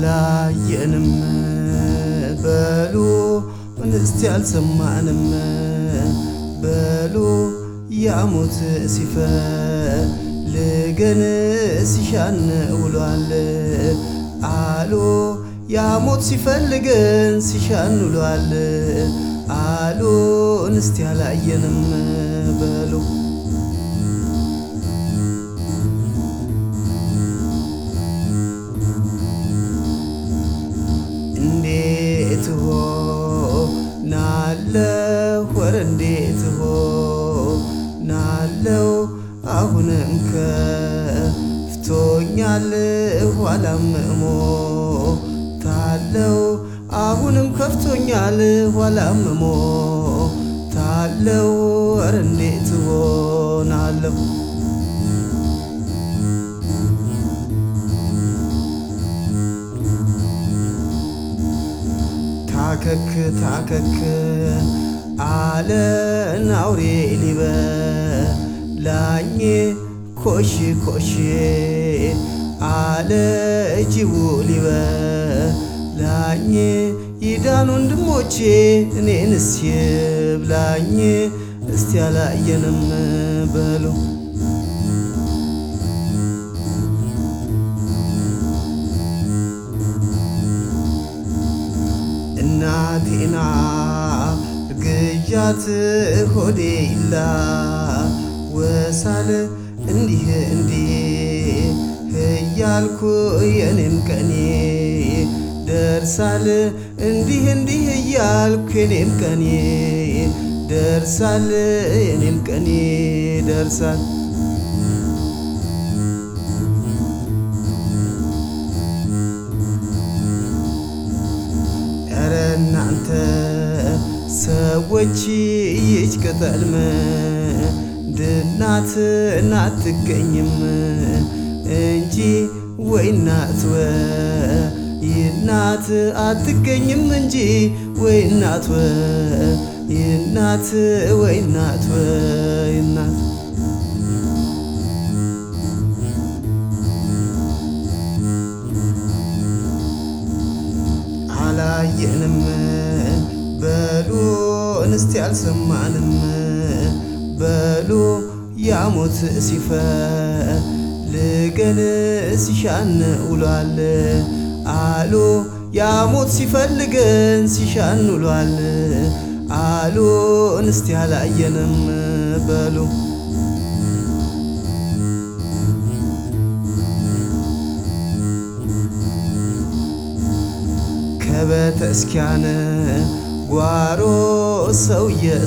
አላየንም በሉ እንስቲ አልሰማንም በሉ ያሙት ሲፈልገን ሲሻን ውሏል አሉ ያሙት ሲፈልገን ሲሻን ውሏል አሉ እንስቲ አላየንም በሉ እንዴት ሆ ናለው ወረ እንዴት ሆ ናለው አሁንም ከፍቶኛል ኋላም እሞ ታለው አሁንም ከፍቶኛል ኋላም እሞ ታለው ወረ እንዴት ሆናለሁ ታከክ ታከክ አለን አውሬ ሊበላኝ ኮሽ ኮሽ አለ ጅቡ ሊበላኝ ይዳን ወንድሞቼ እኔንስ ይብላኝ እስቲ አላየንም በሉ እናቴና ግዣት ሆዴ ይላ ወሳል እንዲህ እንዲህ እያልኩ የኔም ቀኔ ደርሳል እንዲህ እንዲህ እያልኩ የኔም ቀኔ ደርሳል የኔም ቀኔ ደርሳል ኧረ እናንተ ሰዎች ይች ቅጠል ምንድናት እናትገኝም እንጂ ወይ እናት ወይ እናት አትገኝም እንጂ ወይ እናት ወይ እናት ወይ እናት ወይ እናት አላየንም በሉ እንስቲ አልሰማንም በሉ ያሞት ሲፈልገን ሲሻን ውሏል አሉ ያሞት ሲፈልገን ሲሻን ውሏል አሉ እንስቲ አላየንም በሉ ከቤተክርስቲያን ጓሮ ሰው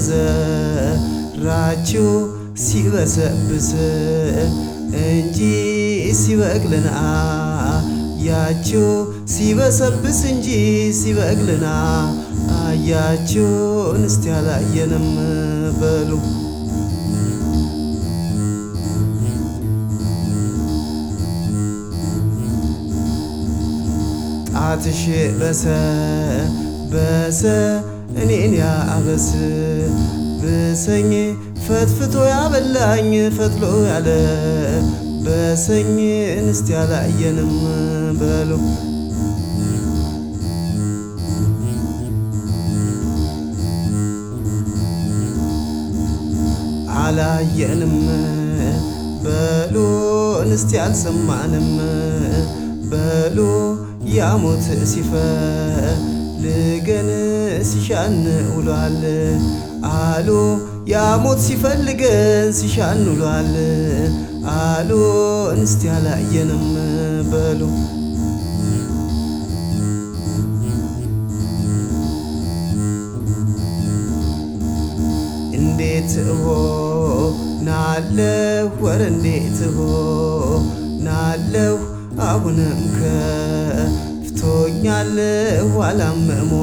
የዘራችው ሲበሰብስ እንጂ ሲበቅልና አያችው ሲበሰብስ እንጂ ሲበቅልና አያችው እንስቲ አላየንም በሉ ጣትሽ በሰ በሰ እኔን ያበስ ብሰኝ ፈትፍቶ ያበላኝ ፈትሎ ያለ በሰኝ እንስቲ አላየንም በሉ አላየንም በሉ እንስቲ አልሰማንም በሉ ያሞት ሲፈልገን ሲሻን ውሏል አሉ ያሞት ሲፈልገን ሲሻን ውሏል አሉ እንስቲ አላየንም በሉ እንዴት እሆናለሁ ወረ እንዴት እሆናለሁ አሁንም ከፍቶኛል ኋላም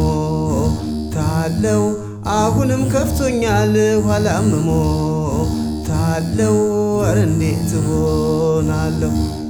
እሞታለሁ አሁንም ከፍቶኛል ኋላም እሞታለሁ ወረ እንዴት እሆናለሁ